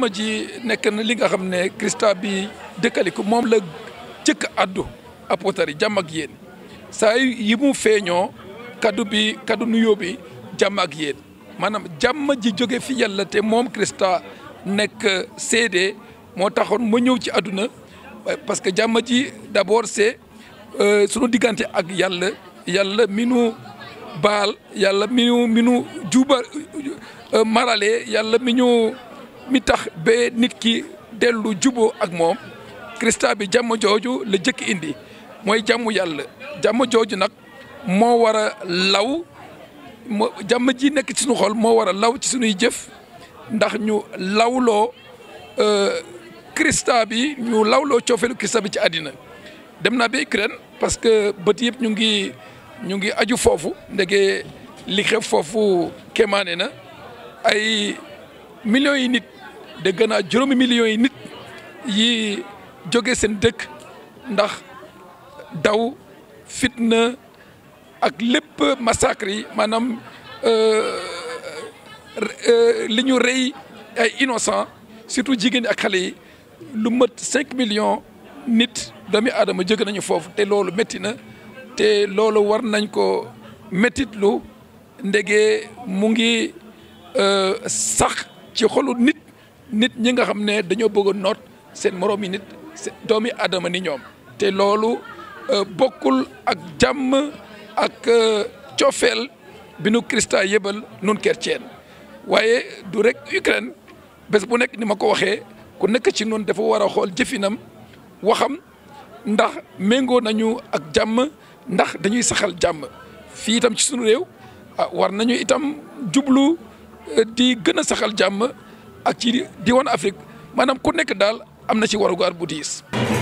jàmm ji nekk na li nga xam ne Christa bi dëkkaliku moom la jëkk addu apôtre yi jàmm ak yéen saa yi mu feeñoo kaddu bi kaddu nuyoo bi jàmm ak yéen maanaam jàmm ji jóge fi yàlla te moom Christa nekk seede moo taxoon ma ñëw ci àdduna parce que jàmm ji d'abord c'est sunu diggante ak yàlla yàlla mi nu baal yàlla mi nu mi nu juba marale yàlla mi ñu mi tax ba nit ki dellu juboo ak moom Christa bi jàmm jooju la jëkk indi mooy jàmm yàlla jàmm jooju nag moo war a law moo jàmm ji nekk ci suñu xol moo war a law ci suñuy jëf ndax ñu lawloo Christa bi ñu lawloo coofeelu Christa bi ci àddina dem naa ba Ukraine parce que bët yëpp ñu ngi ñu ngi aju foofu ndege li xew foofu kéemaane na ay millions yi nit dégg naa juróomi millions yi nit yi jóge seen dëkk ndax daw fitna ak lépp massacre yi maanaam li ñu rey ay innocent surtout jigéen ak xale yi lu mat cinq millions nit doomi aadama jóge nañu foofu te loolu métti na te loolu war nañ ko méttitlu ndege mu ngi sax ci xolu nit nit ñi nga xam ne dañoo bëgg a noot seen moroom yi nit doomi aadama ni ñoom te loolu bokkul ak jàmm ak coofeel bi nu Christa yëbal nun chrétien waaye du rek Ukraine bés bu nekk ni ma ko waxee ku nekk ci noonu dafa war a xool jëfinam waxam ndax méngoo nañu ak jàmm ndax dañuy saxal jàmm fii itam ci sunu réew ah war nañu itam jublu di gën a saxal jàmm ak ci diwaan Afrique maanaam ku nekk daal am na ci warugar bu diis